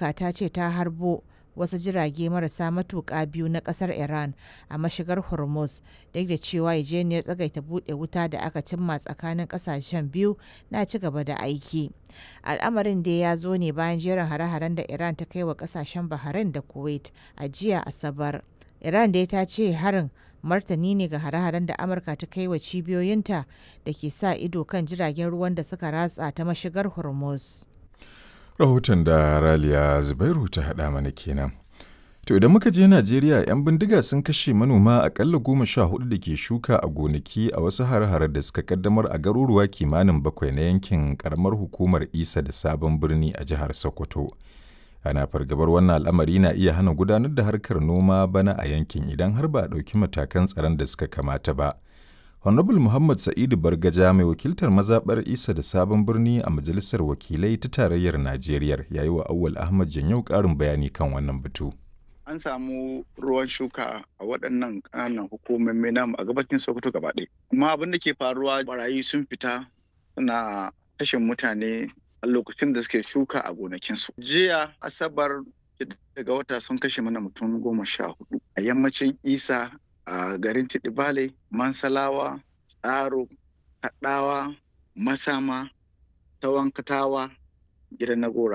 amurka ta ce ta harbo wasu jirage marasa matuƙa biyu na ƙasar iran a mashigar hormuz duk da cewa yarjejeniyar tsagaita buɗe wuta da aka cimma tsakanin ƙasashen biyu na ci gaba da aiki al'amarin dai ya zo ne bayan jerin hare-haren da iran ta kai wa ƙasashen bahrain da kuwait a jiya asabar iran dai ta ce harin martani ne ga hare-haren da amurka ta kai wa cibiyoyinta da ke sa ido kan jiragen ruwan da suka ratsa ta mashigar hormuz rahoton da raliya zubairu ta haɗa mana kenan to idan muka je najeriya 'yan bindiga sun kashe manoma akalla goma sha hudu da ke shuka a gonaki a wasu hare-hare da suka kaddamar a garuruwa kimanin bakwai na yankin karamar hukumar isa da sabon birni a jihar sokoto ana fargabar wannan al'amari na iya hana gudanar da harkar noma bana a yankin idan har ba a ɗauki matakan tsaron da suka kamata ba Honorable Muhammad Sa'idu Bargaja mai wakiltar mazaɓar Isa da Sabon Birni a Majalisar Wakilai ta Tarayyar Najeriya ya yi wa Awwal Ahmad Janyau ƙarin bayani kan wannan batu. An samu ruwan shuka a waɗannan ƙananan hukumomi namu a gabacin Sokoto gaba ɗaya. Amma abin da ke faruwa barayi sun fita suna kashe mutane a lokacin da suke shuka a gonakinsu. Jiya Asabar daga wata sun kashe mana mutum goma sha hudu a yammacin Isa a garin Tidibale, Mansalawa, Tsaro, Kaɗawa, Masama, Tawankatawa, gidan Nagora.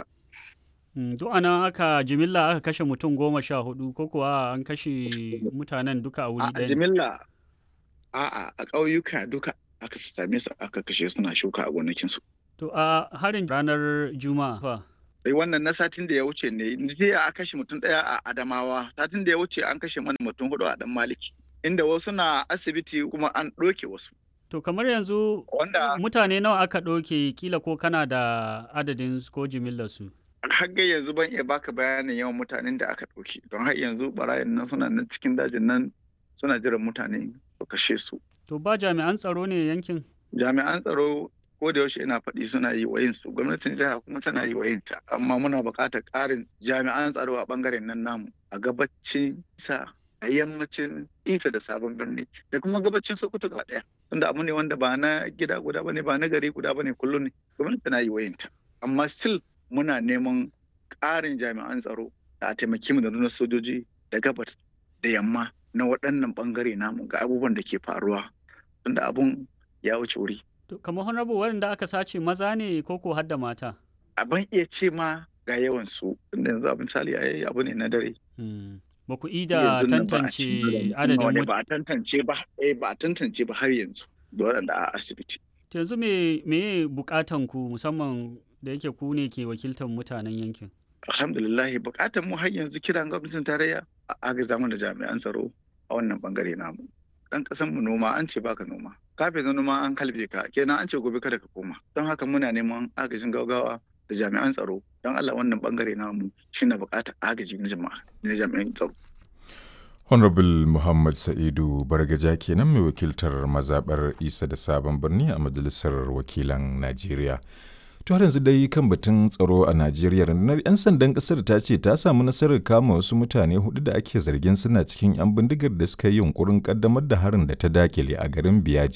Duk ana aka jimilla aka kashe mutum goma sha hudu ko kuwa an kashe mutanen duka a wuri ɗaya? A jimilla a'a a ƙauyuka duka aka same su aka kashe suna shuka a gonakinsu. To a harin ranar Juma'a fa? sai wannan na satin da ya wuce ne jiya a kashe mutum ɗaya a adamawa satin da ya wuce an kashe mana mutum hudu a dan maliki inda wasu na asibiti kuma an ɗoke wasu To kamar yanzu Wanda- mutane nawa aka ɗauke kila ko kana da adadin su ko jimillar su? har ga yanzu ban iya baka bayanin yawan mutanen da aka ɗauke don har yanzu barayin nan suna nan cikin dajin nan suna jiran mutane su kashe su To ba jami'an tsaro ne yankin? jami'an tsaro ko da yaushe ina faɗi suna yi wa su gwamnatin jiha kuma tana yi wa ta amma muna buƙatar ƙarin jami'an tsaro a ɓangaren nan namu a gabacin isa a yammacin isa da sabon birni da kuma gabacin sokoto gaba ɗaya tunda abu ne wanda ba na gida guda bane ba na gari guda bane kullum ne gwamnati tana yi wa ta amma still muna neman ƙarin jami'an tsaro da a taimaki mu da nuna sojoji da gabas da yamma na waɗannan ɓangare namu ga abubuwan da ke faruwa tunda abun ya wuce wuri To kamar honorable waɗanda aka sace maza ne ko ko har da mata? ban iya ce ma ga yawan su tunda yanzu abin misali ai abu ne na dare Hmm. Ba ku ida Yanzu nan ba a tantance cikin adadin wani mut- ba a tantance ba eh ba a tantance ba har yanzu da waɗanda a asibiti To yanzu me me bukatan ku musamman da yake ku ne ke wakiltar mutanen yankin? alhamdulillah bukatar mu har yanzu kiran gwamnatin tarayya a agaza mana da jami'an tsaro a wannan bangare namu dan kasan mu noma an ce baka noma kafin na noma an kalbe ka kenan an ce gobe kada ka koma don haka muna neman agajin gaugawa da jami'an tsaro don Allah wannan bangare namu shine bukatar agaji na jama'a na jami'an tsaro Honorable Muhammad Sa'idu Bargaja kenan mai wakiltar mazaɓar Isa da Sabon Birni a Majalisar Wakilan Najeriya. To har yanzu dai kan batun tsaro a Najeriya rundunar 'yan sandan ƙasar ta ce ta samu nasarar kama wasu mutane hudu da ake zargin suna cikin 'yan bindigar da suka yi yunkurin ƙaddamar da harin da ta dakile a garin Biyaji